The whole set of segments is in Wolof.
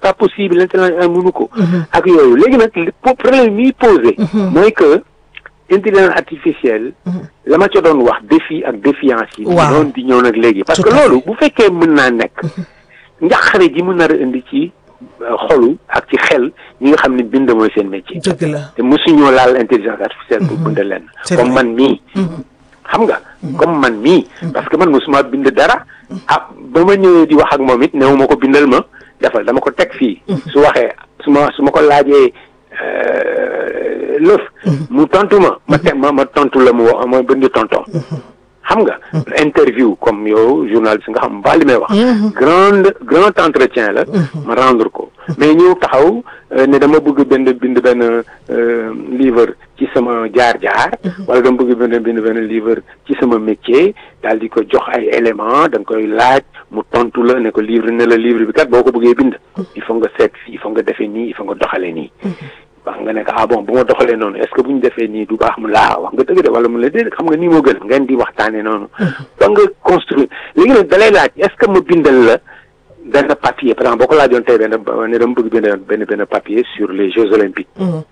pas possible l'intelligence mënu ko ak yooyu léegi nag li problème mi posé mooy que intelligence artificielle la ma ca doon wax défi ak défiance yi Waaw. noonu di ñëw nag léegi parce Tout que à fait. loolu bu fekkee mën naa nekk njaqare ji mu nar a indi ci euh, xolu ak ci xel ñi nga xam ne bind mooy seen métier dëgg la te mosuñoo laal intelligence artificielle pour bind leen C'est comme vrai. man mii xam nga comme man mii parce que man mosuma bind dara ah ba ma ñëwee di wax ak moom it néew ma ko bindal ma defal dama ko teg fii su waxee su ma su ma ko laajee euh, lëf mu tontu ma ma teg ma ma tontu la mu wax ma bind tonton xam nga interview comme yow journaliste nga xam ba li may wax grande grand entretien la ma rendre ko mais ñëw taxaw euh, ne dama bëgg bind bind benn euh, livre ci sama jaar-jaar wala dama bëgg bind bind benn livre ci sama métier daal di ko jox ay éléments da nga koy laaj mu tontu la ne ko livre ne la livre bi kat boo ko bëggee bind il faut nga seet fii il faut nga defee nii il faut nga doxalee nii wax nga ne ko ah bon bu ma doxalee noonu est-ce que bu ñu defee nii du baax mu laa wax nga dëgg de wala mu la déedéet xam nga nii moo gën ngeen di waxtaanee noonu. ba nga construire léegi nag dalay laaj est-ce que ma bindal la benn papier par exemple boo ko laajoon tey benn ne dama bëgg bind benn benn papier sur les Jeux olympiques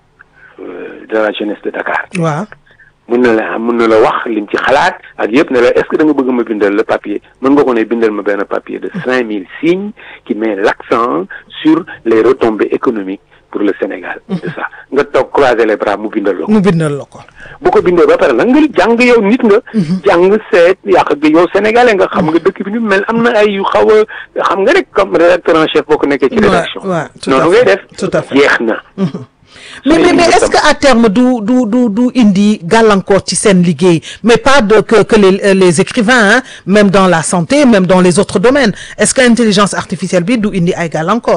euh, de la jeunesse de Dakar. waaw mun na la mun na la wax lim ci xalaat ak yëpp ne la est-ce que da nga bëgg ma bindal le papier mën nga ko ne bindal ma benn papier de cinq mille signes qui met l'accent sur les retombées économiques pour le Sénégal. de ça nga toog croiser les bras mu bindal la ko. mu bindal la ko bu ko bindee ba pare nag nga jàng yow nit nga. jàng seet yàq gi yow sénégalais nga xam nga dëkk bi ni mu mel am na ay yu xaw a xam nga rek comme rédacteur en chef boo ko nekkee ci Ouais, rédaction. ouais, tout à noonu fait, ngay def. tout à fait. jeex na. mais mais mais est-ce que à terme du du du du indi gàllankoor ci seen liggéey mais pas de que que les euh, les écrivains hein, même dans la santé même dans les autres domaines est-ce que intelligence artificielle bi du indi ay gàllankoor.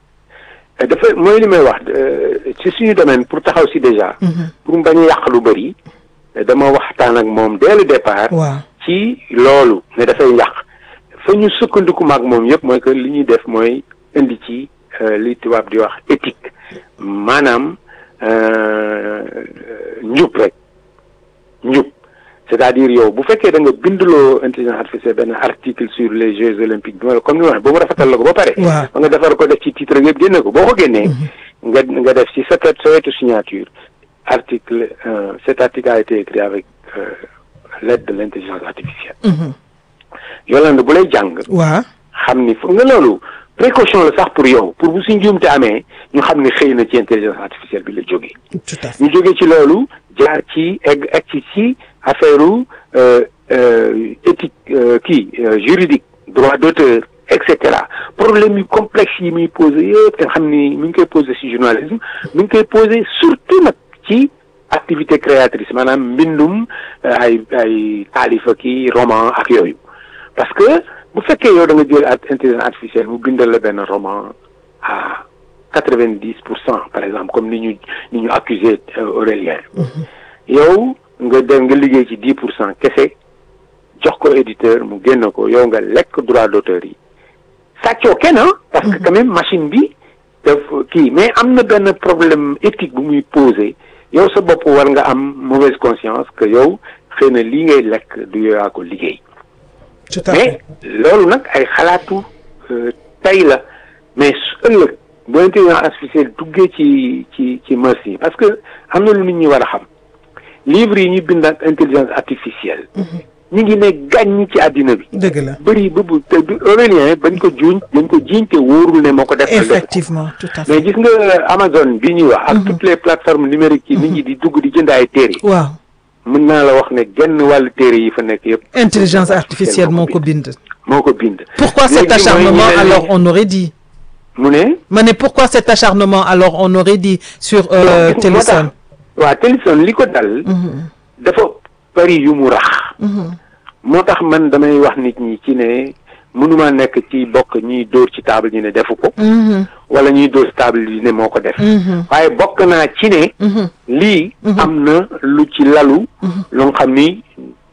dafa mooy li may wax euh, ci suñu domaine pour taxaw si déjà. pour mu bañ a yàq lu bëri. dama waxtaan ak moom dès le départ. waaw ci loolu ne dafay yàq fa ñu sukkandiku maag moom yëpp mooy que li ñuy def mooy indi ci euh, li tubaab di wax éthique maanaam euh, njub rek njub c'est-à-dire yow bu fekkee da nga bindloo intelligence artificielle benn article sur les Jeux olympiques bi ma comme ni ma waxee ba mu rafetal la ko ba pare. waaw ba nga defar ko def ci titre yëpp génne ko boo ko génnee. nga nga def ci sa sa wetu signature article euh, cet article a été écrit avec euh, l'aide de l'intelligence artificielle. Yolande bu lay jàng. waaw xam ni foog nga loolu précaution la sax pour yow pour bu si njuumte amee ñu xam ni xëy na ci intelligence artificielle bi la jógee. tout à fait ñu jógee ci loolu jaar ci egg egg ci ci affaire u éthique euh, kii euh, juridique droit d'auteur et cetera problème yu complexe yi muy posé yëpp te nga xam ni mi ngi koy posé ci journalisme mi ngi koy posé surtout nag ci activité créatrice maanaam mbindum euh, ay ay taalifa kii roman ak yooyu parce que bu fekkee yow da nga jël art- intelligence artificielle mu bindal la benn roman à quatre-vingt-dix pour cent par exemple comme ni ñu ni ñu accusé euh, Aurélien yow nga dem nga liggéey ci dix pour cent kese jox ko éditeur mu génn ko yow nga lekk droit d'auteur yi sàccoo kenn ah parce que quand même machine bi daf kii mais am na benn problème éthique bu muy posé yow sa bopp war nga am mauvaise conscience que yow xëy na lii ngay lekk du yow yaa ko liggéey tout à mais fait loolu nag ay xalaatu euh, tey la mais su ëllëg bu intelligence artificielle duggee ci ci ci mœurs yi parce que am na lu nit ñi war a xam livre yi ñu bind ak intelligence artificielle ñu ngi ne gàññ ci àddina bi dëgg la bëri ba bu te du Aurélien bañ ko juuñ dañ ko jiiñ te wóorul ne moo ko def effectivement tout à mais fait gis nga Amazon bi ñuy wax ak toutes les plateformes numériques yi nit ñi di dugg di jënd ay téere waaw mën naa la wax ne genn wàllu téere yi fa nekk yëpp intelligence artificielle moo ko bind moo ko bind pourquoi cet Léegi mooy acharnement ñu ne alors on aurait dit mu ne ma ne pourquoi cet acharnement alors on aurait dit sur euh, Gis nga moo tax- Téléson waaw Téléson li ko dal dafa bari yu mu rax moo tax man damay wax nit ñi ci ne mënuma nekk ci bokk ñiy dóor ci table ñi ne defu ko wala ñuy dóor ci table yi ne moo ko def waaye bokk naa ci ne lii am na lu ci lalu lu nga xam ni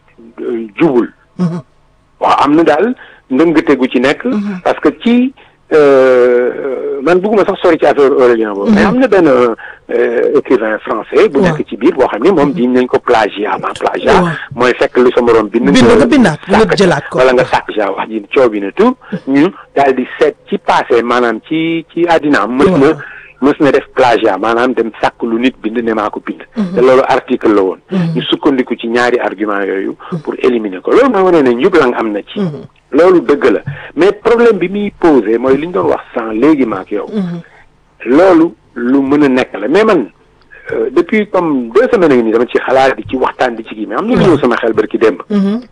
euh, jubul waaw am na daal ndëngate gu ci nekk parce que ci man bëgguma sax sori ci affaire Aurélien boobu. mais am na benn écrivain français. bu nekk ci biir boo xam ne moom diñ nañ ko plagiat ma plagiat. mooy fekk lu sa morom bind. bind nga bindaat nga jëlaat ko wala nga sàkk ja wax ji coow bi na tout ñu daal di seet ci passé maanaam ci ci àddinaam mës na mës na def plagiat maanaam dem sàkk lu nit bind ne maa ko bind. te loolu article la woon. ñu sukkandiku ci ñaari argument yooyu. pour éliminer ko loolu mooy wane ne njublang am na ci. loolu dëgg la mais problème bi muy posé mooy li ñu doon wax sans léegi ma ak yow. loolu lu mën a nekk la mais man depuis comme deux semaines ngi nii dama ci xalaat di ci waxtaan di ci kii mais am na lu ñëw sama xel barki démb.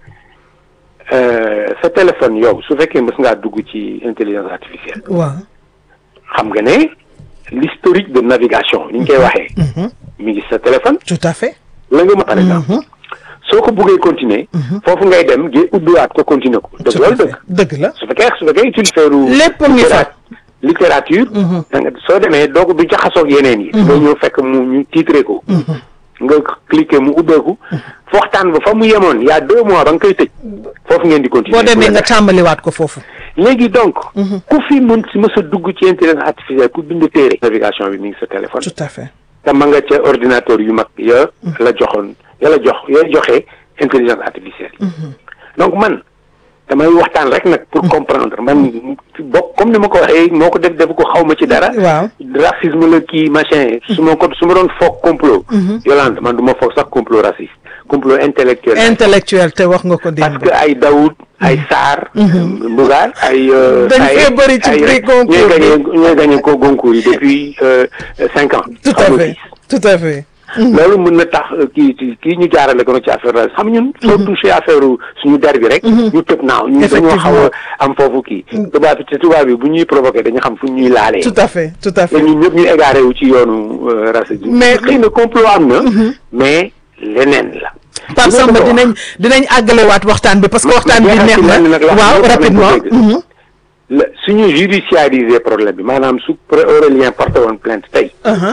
sa téléphone yow su fekkee mës ngaa dugg ci intelligence artificielle. waaw xam nga ne l'historique de navigation ni ñu koy waxee. mi ngi sa téléphone. tout à fait. la nga ma par exemple. soo ko buggee continuer. foofu ngay dem gi ubbiwaat ko continuer ko. dëgg loolu dëgg. dëgg la su fekkee su fekkee utiliser lu. lépp ngi fa. littérature. da nga soo demee doo ko du jaxasoog yeneen yi. nga ñëw fekk mu ñu titré ko. nga cliquer mu ubbeeku. waxtaan ba fa mu yemoon y a deux mois ba nga koy tëj. foofu ngeen di continuer. boo demee nga tàmbaliwaat ko foofu. léegi donc. ku fi mën si mës a dugg ci intelligence artificielle ku bind téere. navigation bi mi ngi sa téléphone. tout à fait. te ma nga ca ordinateur yu mag ya la joxoon ya la jox ya joxe intelligence artificielle yi. donc man damay waxtaan rek nag pour comprendre man bokk comme ni ma ko waxee moo ko def def ko xaw ma ci dara. waaw racisme la kii machin. su ma ko su ma doon foog complot. Yolande man du ma foog sax complot raciste complot intellectuel. intellectuel te wax nga ko démb. parce que ay Daoud ay Sarr. Mbugaar ay. dañ fee bëri ci prix concours ñooy gagné ñooy gagné ko concours yi depuis cinq ans. tout à fait tout à fait. loolu mën na tax kii kii ñu jaarale ko nag ci affaire la xam ñun. soo touché affaire suñu der bi rek. ñu tëb naaw ñu dañoo xaw a am foofu kii. tubaab bi te tubaab bi bu ñuy provoqué dañu xam fu ñuy laalee. tout à fait tout à fait. te ñun ñëpp ñu égaré wu ci yoonu racisme. mais xëy na complot am na. mais leneen la. Pape Samba dinañ dinañ àggalewaat waxtaan bi parce que waxtaan bi neex na waaw rapidement. la suñu judiciariser problème bi maanaam su Aurélien porté woon plainte tey.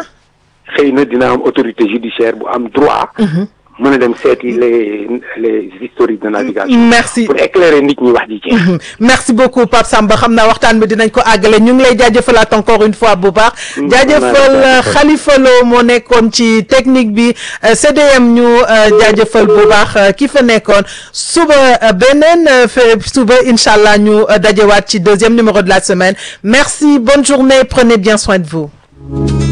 xëy na dina am autorité judiciaire bu am droit. mën a dem seeti les les historiques de navigation. merci pour éclairer nit ñi wax ji ci. merci beaucoup Pape Samba xam naa waxtaan bi dinañ ko àggale ñu ngi lay jaajëfalaat encore une fois bu baax. jaajëfal Khalifa Lo moo nekkoon ci technique bi CDM ñu jaajëfal bu baax ki fa nekkoon suba beneen suba incha allah ñu dajewaat ci deuxième numéro de la semaine merci bonne journée prenez bien soin de vous.